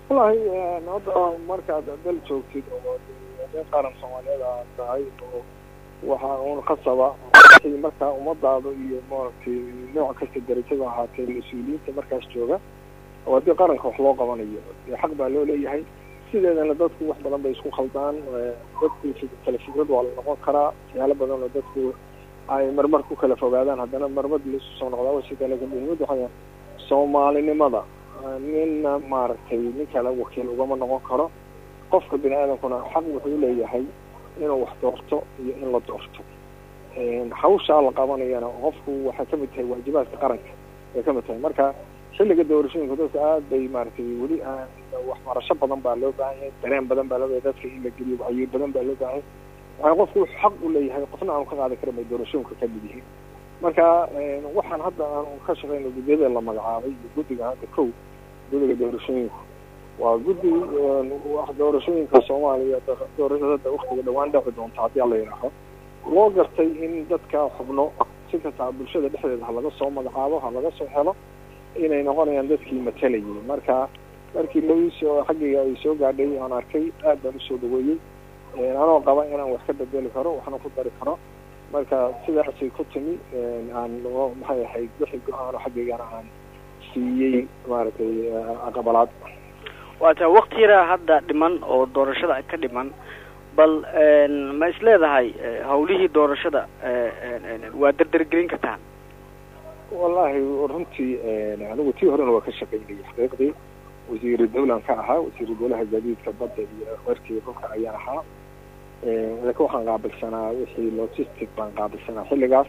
wallahi hadda markaad dal joogtid oo dee qaran soomaaliyeed aad tahay oo waxaa un khasaba markaa ummadaada iyo maaragtay nooc kasta darajada ahaatee mas-uuliyiinta markaas jooga oo haddii qaranka wax loo qabanayo dee xaq baa loo leeyahay sideedana dadku wax badan bay isku khaldaan dadku kala fikrad waa la noqon karaa waxyaalo badan oo dadku ay marmar ku kala fogaadaan haddana marmar laisu soo noqdaa sida laga muhiimad waxaa soomaalinimada nina maaragtay nin kale wakiil ugama noqon karo qofka bini aadamkuna xaq wuxuu leeyahay inuu wax doorto iyo in la doorto hawshaa la qabanayana qofku waxay kamid tahay waajibaadka qaranka bay kamid tahay marka xilliga doorashooyinka dadka aad bay maaragtay weli waxbarasho badan baa loo baahan yahay dareen badan baa loo bahay dadka in la geliyo wacyi badan baa loo baahan yahay waxaa qofku xaq u leeyahay qofna aanu ka qaadi karin bay doorashooyinka kamid yihiin marka waxaan hadda aanu ka shaqeyno guddiyada la magacaabay iyo guddiga hadda kow guddiga doorashooyinku waa guddi doorashooyinka soomaaliya doorashada hadda waktiga dhawaan dhaci doonta haddii ala yidhaaho loo gartay in dadka xubno si kastaa bulshada dhexdeeda ha laga soo magacaabo ha laga soo helo inay noqonayaan dadkii matalayay marka markii laisoo xaggayga ay soo gaadhay aan arkay aad baan usoo dhaweeyey anoo qaba inaan wax ka bedeli karo waxna ku dari karo marka sidaasay ku timi aan maxay ahayd wixii go-aano xaggaygana aan siiyey maaragtay aqbalaad waata wakti yaraa hadda dhiman oo doorashada ka dhiman bal ma is leedahay hawlihii doorashada waa derdergelin kartaan wallahi runtii anigu tii horena waa ka shaqaynayay xaqiiqdii wasiiru dawlan ka ahaa wasiiru dawlaha gaadiidka badda iyo warkii dhulka ayaan ahaa laakiin waxaan qaabilsanaa wixii logistic baan qaabilsanaa xilligaas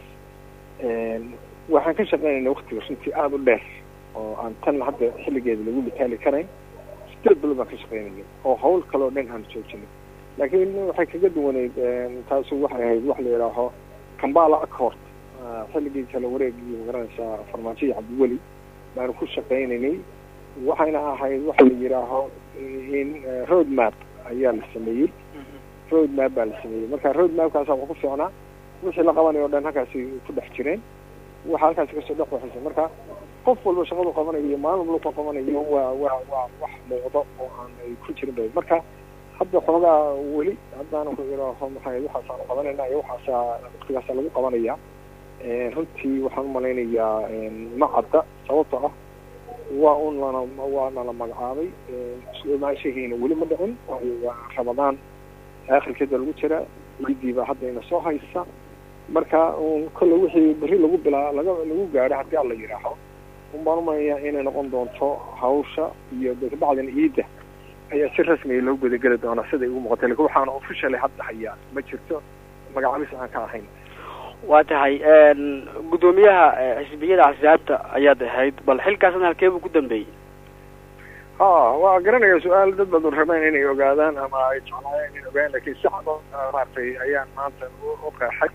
waxaan ka shaqaynayna waktiga runtii aada u dheer oo aan tan hadda xilligeeda lagu mitaali karayn sideed bilo baan ka shaqaynayay oo hawl kaleo dhan aan joojinay laakiin waxay kaga duwaneyd taasu waxay ahayd wax la yidhaaho kambala accord xilligii kala wareegii magaranaysaa farmaajoyi cabdiweli baanu ku shaqaynaynay waxayna ahayd waxa la yidhaaho in road map ayaa la sameeyey road map baa la sameeyey marka road mapkaasa wax ku fiicnaa wixii la qabanayo o dhan halkaasi ku dhex jireen waxa halkaasi kasoo dhex waxaysa marka qof walba shaqadu qabanayo maalin walba ku qabanayo waa waa waa wax muuqdo oo aan ay ku jirin ba marka hadda xoogaa weli haddaanu ku idhaaho maxay waxaasaanu qabanayna iyo waxaasa waktigaasa lagu qabanaya runtii waxaan umalaynayaa ma cadda sababto ah waa un lana waa nala magacaabay maashahiina weli ma dhicin waa ramadaan aakhirkeeda lagu jira ciidii baa hadda ina soo haysa marka kolle wixii berri lagu bilaa laga lagu gaadho haddii alla yidhaaho un baan umalayaa inay noqon doonto hawsha iyo bacdan ciidda ayaa si rasmiya loo gudageli doonaa siday ugu muuqatay lakin waxaana officially hadda hayaa ma jirto magacaabis aan ka ahayn waa tahay guddoomiyaha xisbiyada axsaabta ayaad ahayd bal xilkaasna halkeebuu ku dambeeyey ha waa garanaya su-aal dad badan rabeen inay ogaadaan ama ay jeclaayeen inay ogaadaan lakin si cad maaragtay ayaan maanta u qeexay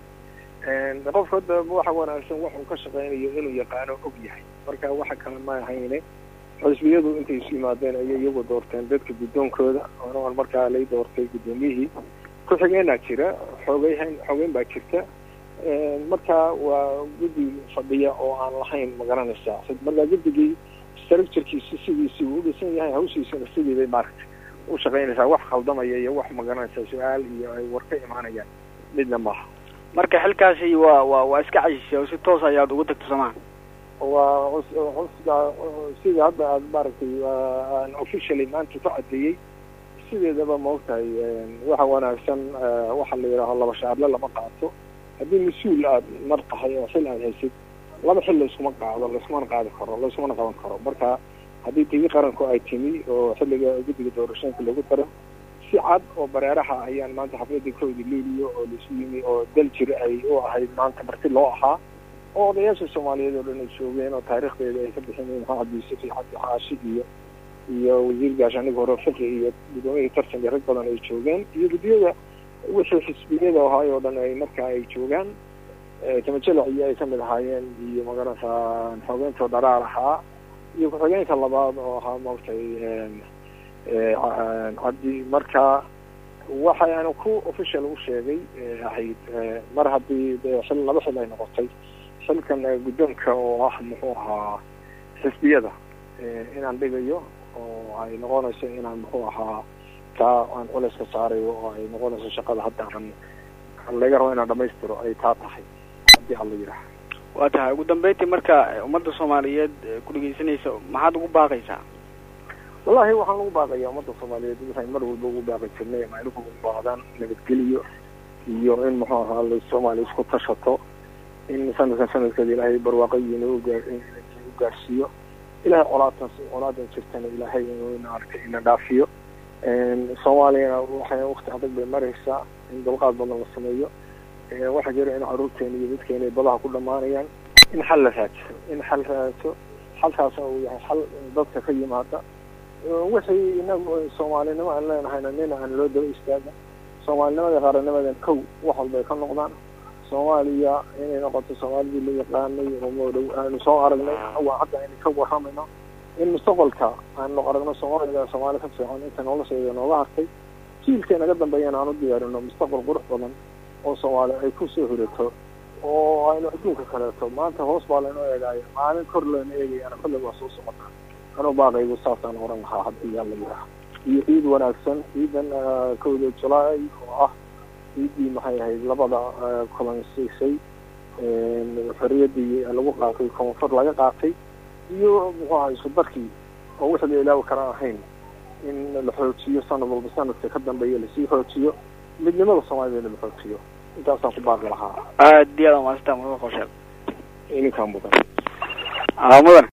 qofka hadda waxa wanaagsan wax uu ka shaqeynayo inuu yaqaano og yahay marka waxa kale ma ahayne xisbiyadu intay isu yimaadeen ayay iyagu doorteen dadka guddoonkooda oon markaa lay doortay guddoomiyihii ku-xigeenaa jira xoogeyn xoogeyn baa jirta marka waa guddi fadhiya oo aan lahayn magaranaysaa markaa guddigii structurekiisi sidiisi uu udhisan yahay hawshiisuna sidii bay maaragtay u shaqaynaysaa wax khaldamaya iyo wax magaranaysaa su-aal iyo ay war ka imaanayaan midna maaha marka xilkaasi waa waa waa iska cajisay oo si toos ayaad ugu tagto samaan waa cusga sidii hadda aad maaragtay aan officially maanta ku cadeeyey sideedaba maogtahay waxa wanaagsan waxa la yidhaaho laba shaarle lama qaato haddii mas-uul aad mar tahay oo xil aad haysid laba xil layskuma qaado layskumana qaadi karo layskumana qaban karo marka haddii tigi qaranku ay timi oo xilliga guddiga doorashooyinka lagu daro si cad oo bareeraha ayaan maanta xafladii kowdii luuliyo oo laisu yimi oo dal jir ay u ahayd maanta marti loo ahaa oo odayaasha soomaaliyeed oo dhan ay joogeen oo taariikhdeeda ay ka bixineen maxamed yuusuf iyo cabdi xaashi iyo iyo wasiir gaashaaniga hore fiqi iyo guddoomiyihii tartanka rag badan ay joogeen iyo guddiyada wixii xisbiyada ahaay oo dhan ay markaa ay joogaan tamajalac iyo ay kamid ahaayeen iyo magaranaysaa xoogeynto dharaar ahaa iyo ku-xigeenka labaad oo ahaa maogtay cabdi marka waxaanu ku official u sheegay ahayd mar haddii de xil laba xil ay noqotay xilkan guddoonka oo ah muxuu ahaa xisbiyada inaan dhigayo oo ay noqonayso inaan muxuu ahaa taa aan culayska saarayo oo ay noqonayso shaqada hadda aan laga rabo inaan dhamaystiro ay taa tahay haddii alla yidhaha waa tahay ugu dambeyntii marka ummadda soomaaliyeed ku dhegeysanaysa maxaad ugu baaqaysaa wallahi waxaan ugu baaqaya ummadda soomaaliyeed waxay mar walba ugu baaqi jirnay ama ay ugu baaqdaan nabadgeliyo iyo in muxuu ahaa la soomaaliya isku tashato in sanadkan sanadkeeda ilaahay barwaaqoyiina u gaarsiiyo ilahay colaadan colaadan jirtana ilaahay inuu maaragtay ina dhaafiyo soomaaliyana waxay wakti adag bay maraysaa in dulqaad badan la sameeyo waxaa jira in caruurteena iyo dadkeena ay badaha ku dhamaanayaan in xal la raajiso in xal raajiso xalkaasna uu yahay xal dadka ka yimaada wixii inagu soomaalinimo aan leenahayna nina aan loo daba istaaga soomaalinimada qaaranimadan kow wax walba ay ka noqdaan soomaaliya inay noqoto soomaalidii la yaqaanay oo dhow aanu soo aragnay waa hadda aynu ka waramayno in mustaqbalka aanu aragno soomaaliya soomaali ka fiican inta nolosheeda nooga hartay jiilka naga dambeeyana aan u diyaarino mustaqbal qurux badan oo soomaali ay kusoo hirato oo aynu adduunka kaleeto maanta hoos baa laynoo eegaayo maalin kor leyna eegayana kolley waa soo socotaa anuu baaqaygu saasaan oran lahaa haddii aan la yidhaha iyo ciid wanaagsan ciidan kowda julaay oo ah ciiddii maxay ahayd labada kulansiisay xorriyaddii lagu qaatay koonfur laga qaatay iyo muxuu ahaa isku darkii oo wixii la ilaawi kara ahayn in la xoojiyo sanad walba sanadka ka dambeeya lasii xoojiyo midnimada soomaaliyana la xoojiyo intaasaan ku baaqi lahaa aad iyo aad umaasanta mudan qorsheed ininkaan mudan mudan